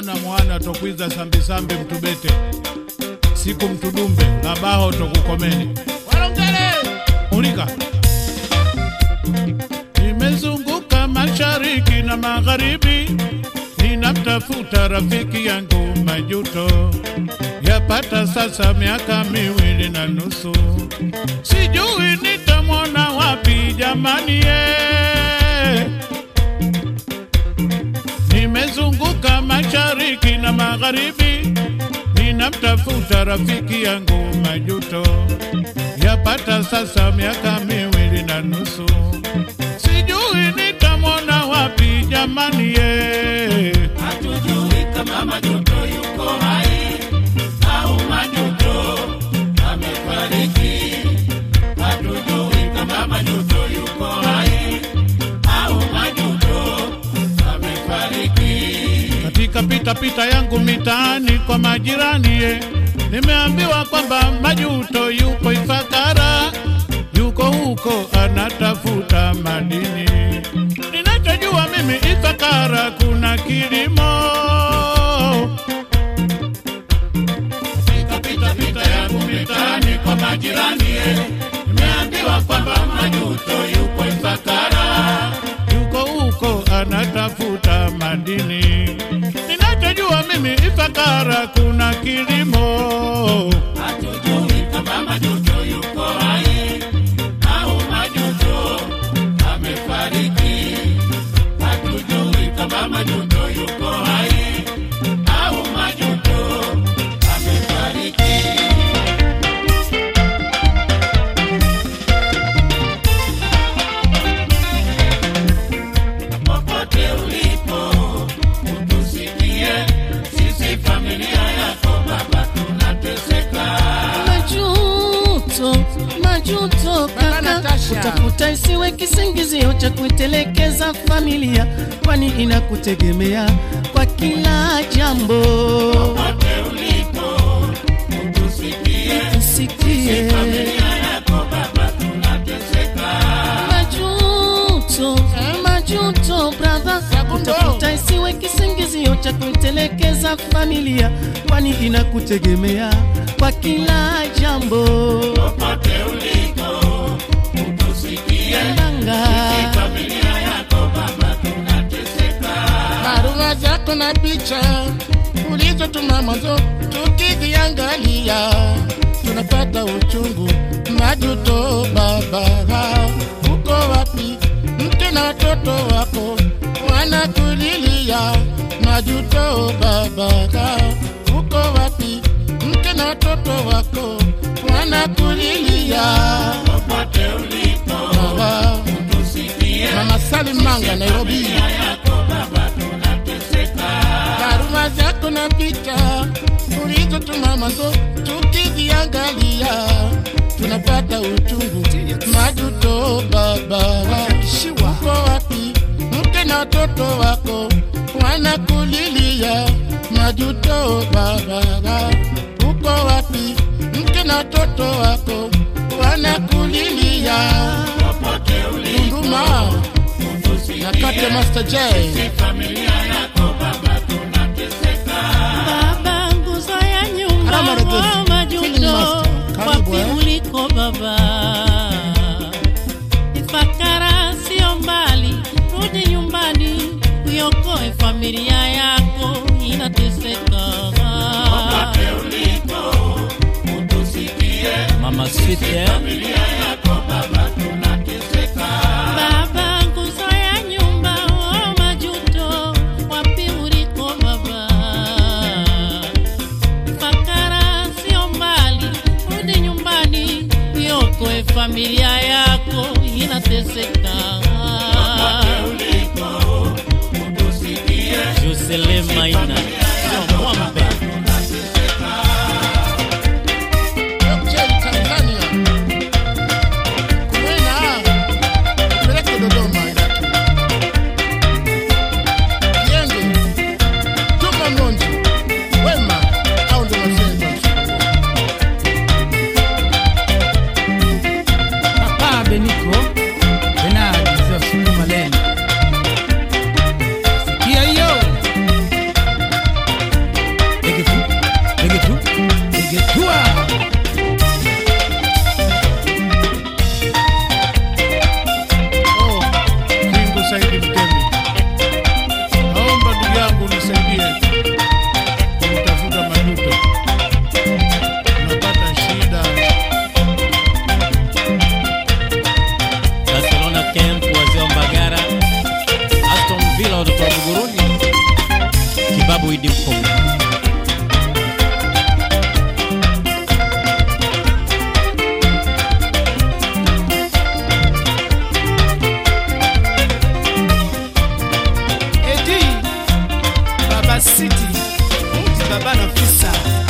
mwana mwana tokwiza sambisambi mtubete siku mtudumbe labaho tokukomeni walongele ulika nimezunguka mashariki na magharibi ninamtafuta rafiki yangu majuto yapata sasa miaka miwili na nusu sijui nitamwona wapi jamani ye nimezunguka mashariki na magharibi ninamtafuta rafiki yangu majuto yapata sasa miaka miwili na nusu sijui nitamwona wapi jamani ye hatujui kama majuto yuko hai au majuto amefariki. Hatujui kama majuto yuko hai au majuto amefariki. katika pitapita yangu mitaani kwa majirani ye nimeambiwa kwamba majuto yuko Ifakara, yuko huko anatafuta madini. Ninachojua mimi Ifakara kuna kilimo. Katika pitapita yangu mitaani kwa majirani ye, nimeambiwa kwamba majuto yuko Ifakara. yuko huko anatafuta madini. Ninachojua mimi Ifakara kuna kilimo. Hatujui kama majuto yuko hai au majuto amefariki. Hatujui kama majuto yuko hai au majuto amefariki. Popote ulipo utusikie, sisi familia yako baba tunateseka. majuto majuto kaka utafuta isiwe kisingizio cha kuitelekeza familia kwani inakutegemea kwa kila jambo Popote ulipo utusikie, usikie familia yako baba tunateseka. majuto majuto brother utafuta isiwe kisingizio cha kuitelekeza familia kwani inakutegemea kwa kila jambo Popote ulipo utusikie, Ndanga. familia yako baba tunateseka. barua zako na picha ulizotuma mwanzo, tukiziangalia tunapata uchungu. Majuto baba, uko wapi? Mke na watoto wako wanakulilia. Majuto baba, uko wapi? Mke na watoto wako wanakulilia. Popote ulipo Baba, utusikie, Mama Salim Manga, Nairobi. yako baba tunateseka. barua zako na picha ulizotuma mwanzo, tukiziangalia tunapata uchungu. Majuto baba, uko wapi? Mke na watoto wako wanakulilia. Majuto baba, uko wapi? Mke na watoto wako wanakulilia. Popote ulipo Nduma na kate Master J. familia yako baba tunateseka. Baba, nguzo ya nyumba Alama Regefu, wa Feeling majuto, Master. Karibu, wapi eh. uliko baba? Ifakara sio mbali, rudi nyumbani, uiokoe familia yako inateseka. Popote ulipo utusikie, Mama Sweet eh? familia yako baba tunateseka. Baba, nguzo ya nyumba wa majuto, wapi uliko baba? Fakara sio mbali, rudi nyumbani, iokoe familia yako inateseka. Ulipo utusikie, Jocelyn Maina Sio Mwambe Cheli Tanzania. Kwena, peleke Dodoma yake. Kienge, Juma Mlonji, Wema, au ndo masenza msukumo. Papa Beniko Benard Zosukuma Leni. Sikia hiyo Mtoni. Kibabu Idi Mkongo. Edi Baba City Mti Baba Nafisa